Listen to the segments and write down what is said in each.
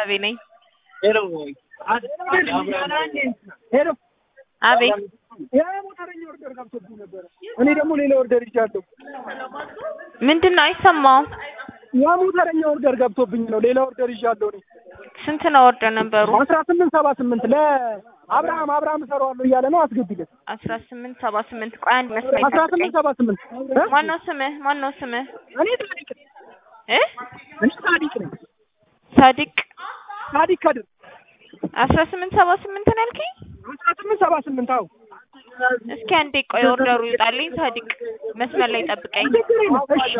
ቤተሰቤ ነኝ። ሄሎ ሄሎ አቤት ያ ሞተረኛ ኦርደር ገብቶብኝ ነበረ። እኔ ደግሞ ሌላ ኦርደር ይዣለሁ። ምንድን ነው አይሰማውም? ያ ሞተረኛ ኦርደር ገብቶብኝ ነው። ሌላ ኦርደር ይዣለሁ እኔ ስንት ነው ኦርደር ነበሩ? አስራ ስምንት ሰባ ስምንት ለአብርሃም አብርሃም እሰራዋለሁ እያለ ነው። አስገቢለት አስራ ስምንት ሰባ ስምንት ቆይ አንድ መስመር አስራ ስምንት ሰባ ስምንት ማነው ስምህ? ማነው ስምህ? እኔ ሳዲቅ ነኝ። እ እኔ ሳዲቅ ነኝ። ሳዲቅ ሳዲቅ ከድር አስራ ስምንት ሰባ ስምንት ነው ያልከኝ? አስራ ስምንት ሰባ ስምንት አዎ እስኪ አንዴ ቆይ ኦርደሩ ይውጣልኝ። ሳዲቅ መስመር ላይ ጠብቀኝ። ችግር የለም። እሺ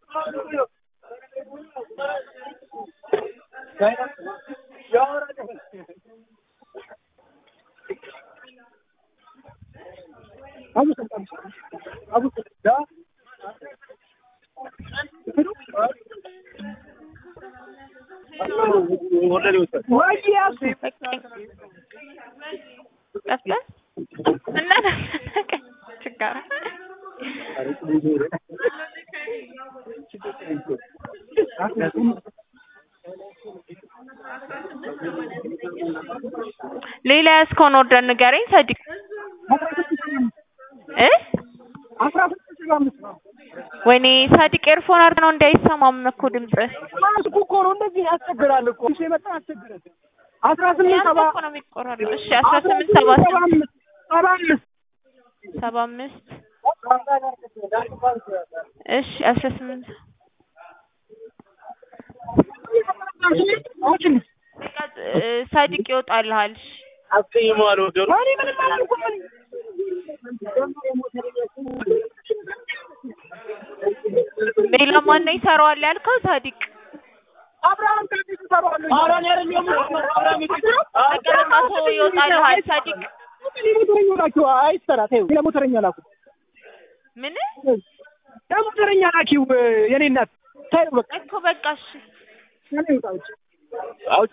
ወይ ያሱ በቃኝ። ጠፍተህ እና ተሰቀኝ ችጋራ ሌላ ያዝከውን ኦርደር ንገረኝ ሳዲቅ እ አስራ ስምንት ሰባ አምስት ነው። ወይኔ ሳዲቅ ኤርፎን አድርገህ ነው እንዳይሰማም እኮ ድምፅህ ማስኩ እኮ ነው እንደዚህ ያስቸግራል እኮ እሺ የመጣ ያስቸግራል። አስራ ስምንት ያንተ ሰባ እኮ ነው የሚቆራረጥ። እሺ አስራ ስምንት ሰባ ሰባ ስምንት አምስት ሰባ አምስት ሰባ አምስት እሺ አስራ ስምንት አውጪልኝ። እ ሳዲቅ ይወጣልሃል። እሺ አስቀይመዋል ወገሩ እኔ ምንም አላልኩም እኔ ሌላ ማነው ይሰራዋል ያልከው ሳዲቅ? አብርሃም ከዚህ ትሰራዋለህ ኧረ እኔ አይደለም አብርሃም በቃ በቃ ተወው ይወጣልሃል ሳዲቅ። ለሞተረኛ ላኪው አይሰራ ተይው ለሞተረኛ ላኩ ምን ለሞተረኛ ላኪው የኔ እናት ተይው በቃ እኮ በቃ እሺ እኔ ውጣ ውጭ አውጪ